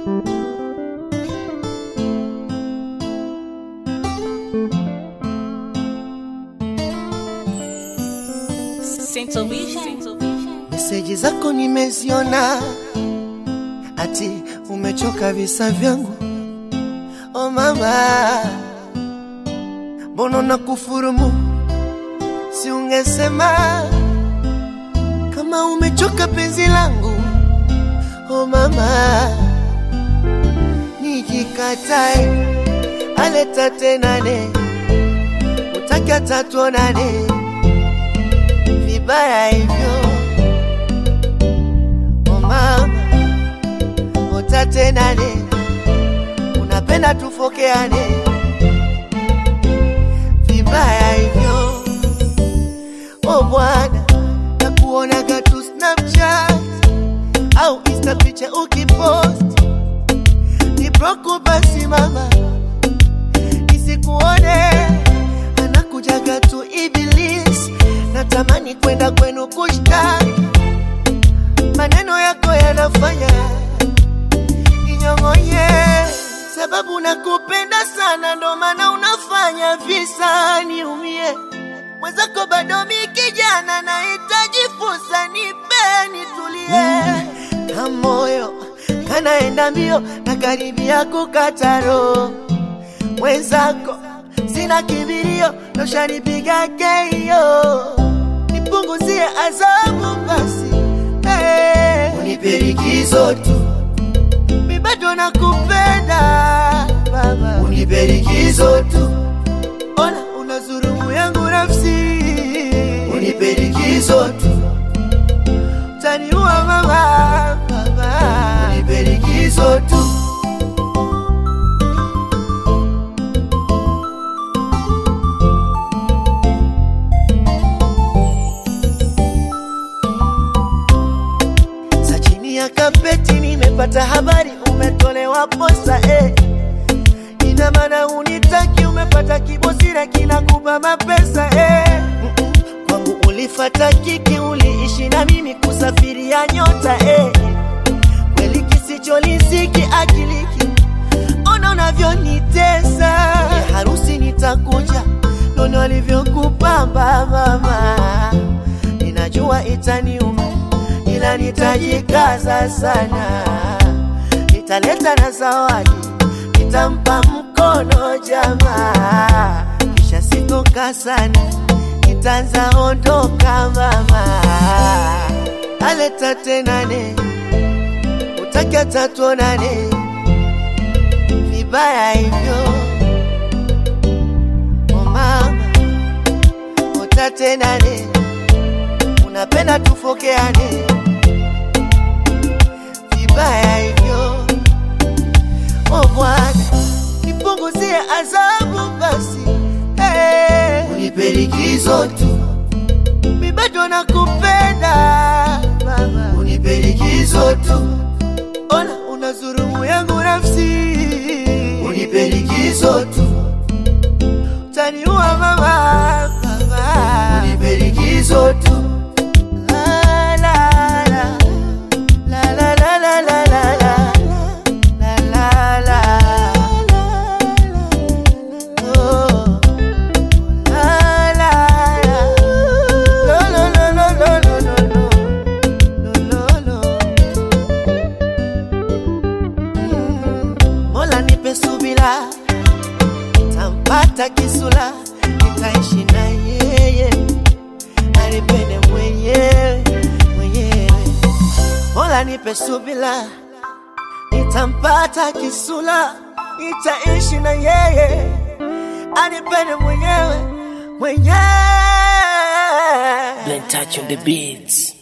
Central Vision. Meseji zako nimeziona, ati umechoka visa vyangu. Oh mama, mbona na kufurumu? Si ungesema kama umechoka penzi langu. Oh mama, nijikatae aleta tenane, utaki hata tuonane vibaya hivyo oh mama, utatenane, unapenda tufokeane vibaya hivyo oh bwana, nakuonaga tu Snapchat au Insta picha ukipost ni broku, basi mama nisikuone, anakujaga tu Iblis, natamani kwenda kwenu kushtaki maneno yako yanafanya ninyong'onye, sababu nakupenda sana, ndo maana unafanya visa niumie. Mwenzako bado mi kijana, nahitaji fursa, nipe nitulie, na moyo kanaenda mbio na karibia kukata roho. Mwenzako sina kibirio, noshanipiga keio, nipunguzie adhabu basi hey. Unipe likizo tu, mi bado nakupenda baba, unipe likizo tu, ona unazurumu yangu nafsi, unipe likizo tu, utaniua mama, baba, unipe likizo tu. za chini ya kapeti nimepata habari umetolewa posa eh. Ina maana unitaki, umepata kibosira kinakupa mapesa eh. Mm-mm. Kwangu ulifata kiki, uliishi na mimi kusafiria nyota eh. Kweli kisicholisiki akiliki, ona unavyonitesa ya harusi nitakuja, nono alivyokupamba mama, ninajua itaniuma ila nitajikaza sana, nitaleta na zawadi, nitampa mkono jamaa, kisha sitoka sana, nitaanza ondoka mama, aleta tenane, utaki hata tuonane, vibaya hivyo oh mama, utatenane, unapenda tufokeane vibaya hivyo. Oh Bwana, nipunguzie adhabu basi, hey. Unipe likizo tu, mi bado nakupenda mama, unipe likizo tu, ona unazurumu yangu nafsi, unipe likizo tu, utaniua mama, mama, unipe likizo tu. La, la, la. La la la la la la la la la la Oh. La la la Lo lo lo lo lo lo lo lo Lo lo lo Mm. Mola nipe subira tampata kisula nitaishi na yeye anipende mwenyewe mwenyewe Mola nipe subila, nitampata kisula, nitaishi na yeye, anipende mwenyewe mwenyewe. Blen touch on the beats.